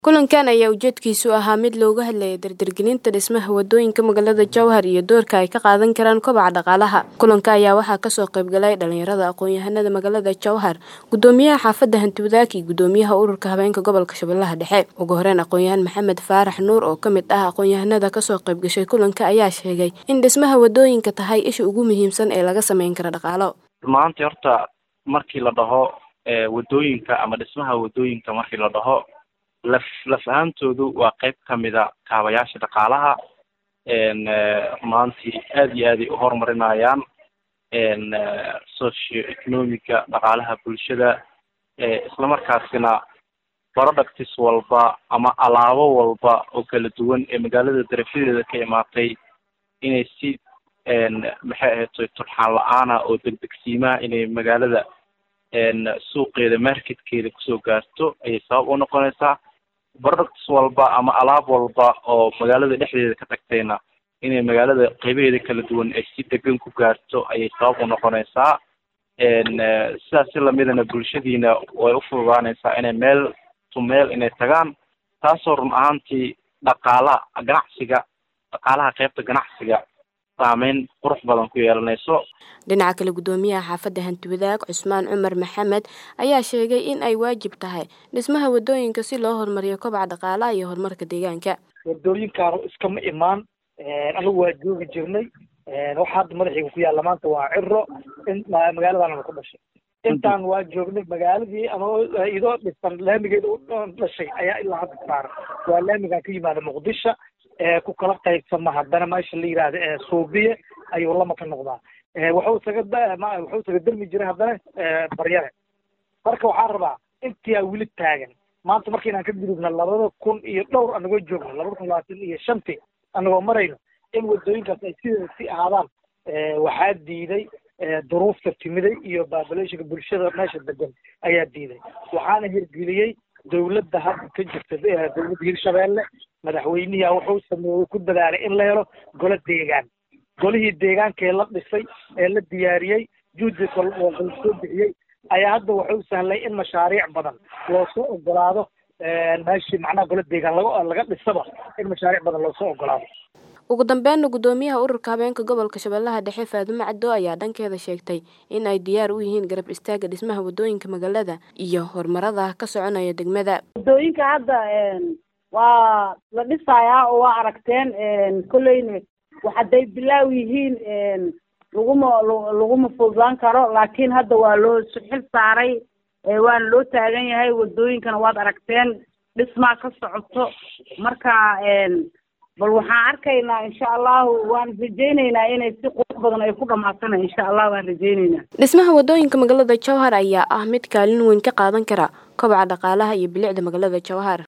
kulankan ayaa ujeedkiisu ahaa mid looga hadlayay dardargelinta dhismaha wadooyinka magaalada jowhar iyo doorka ay ka qaadan karaan kobaca dhaqaalaha kulanka ayaa waxaa kasoo qaybgalay dhalinyarada aqoon-yahanada magaalada jowhar gudoomiyaha xaafadda hantiwadaag iyo gudoomiyaha ururka habeenka gobolka shabeellaha dhexe ugu horeyn aqoon-yahan maxamed faarax nuur oo kamid ah aqoon-yahanada kasoo qaybgashay kulanka ayaa sheegay in dhismaha wadooyinka tahay isha ugu muhiimsan ee laga sameyn kara dhaqaalo maanta horta markii la dhaho wadooyinka ama dhismaha wadooyinka markii la dhaho laf laf ahaantoodu waa qeyb kamida kaabayaasha dhaqaalaha maantii aada iyo aad ay uhorumarinayaan socio economica dhaqaalaha bulshada islamarkaasina products walba ama alaabo walba oo kala duwan ee magaalada darafadeeda ka imaatay inay si maxay ahayd turxaan la-aana oo degdegsiimaha inay magaalada suuqeeda marketkeeda kusoo gaarto ayay sabab u noqonaysaa products walba ama alaab walba oo magaalada dhexdeeda ka tagtayna inay magaalada qeybaheeda kala duwan ay si degan ku gaarto ayay sabab u noqonaysaa sidaas si lamidana bulshadiina way ufududaanaysaa inay meel to meel inay tagaan taasoo run ahaantii dhaqaalaha ganacsiga dhaqaalaha qeybta ganacsiga saameyn qurux badan ku yeelanayso dhinaca kale gudoomiyaha xaafadda hantiwadaag cusmaan cumar maxamed ayaa sheegay in ay waajib tahay dhismaha wadooyinka si loo horumariyo kobaca dhaqaalaha iyo horumarka deegaanka wadooyinkaanu iskama imaan anigu waa joogi jirnay waxa hadda madaxiga ku yaalla maanta waa ciro in magaaladaanana ku dhashay intaan waa joognay magaaladii anoo idoo dhisan laamigeeda u dhashay ayaa ilaa hadda saaran waa laamigan ka yimaada muqdisho ku kala qaybsama haddana meesha la yidhaahda suubiye ayuu lama ka noqdaa wuxuu isaga wuxuu isaga dermi jiray haddana baryare marka waxaan rabaa intiyaa weli taagan maanta marka inaan ka gudubna labada kun iyo dhowr anagoo joogno labada kun labaatan iyo shantii anagoo marayno in wadooyinkaas ay sideeda si ahaadaan waxaa diiday duruufta timiday iyo baabulationka bulshada meesha degan ayaa diiday waxaana hirgeliyey dawladda hadda ka jirta dawladda hirshabeelle madaxweynihi wuxuu sameeyey ku dadaalay in la helo golo deegaan golihii deegaankee la dhisay ee la diyaariyey juhdi soo bixiyey ayaa hadda wuxuu sahlay in mashaariic badan loosoo ogolaado meeshii macnaha golo deegaan laga laga dhisaba in mashaariic badan loosoo ogolaado ugu dambeynna gudoomiyaha ururka habeenka gobolka shabeellaha dhexe faadumo caddo ayaa dhankeeda sheegtay in ay diyaar u yihiin garab istaaga dhismaha wadooyinka magaalada iyo horumarada ka soconaya degmada wadooyinka hadda waa la dhisayaa oo waa aragteen kolleyna hadday bilaaw yihiin laguma laguma fududaan karo laakiin hadda waa loo xil saaray waana loo taagan yahay wadooyinkana waad aragteen dhismaa ka socoto marka bal waxaan arkaynaa insha allahu waan rajaynaynaa inay si qurux badan ay ku dhamaatana insha allah waan rajaynaynaa dhismaha wadooyinka magaalada jowhar ayaa ah mid kaalin weyn ka qaadan kara kobaca dhaqaalaha iyo bilicda magaalada jowhar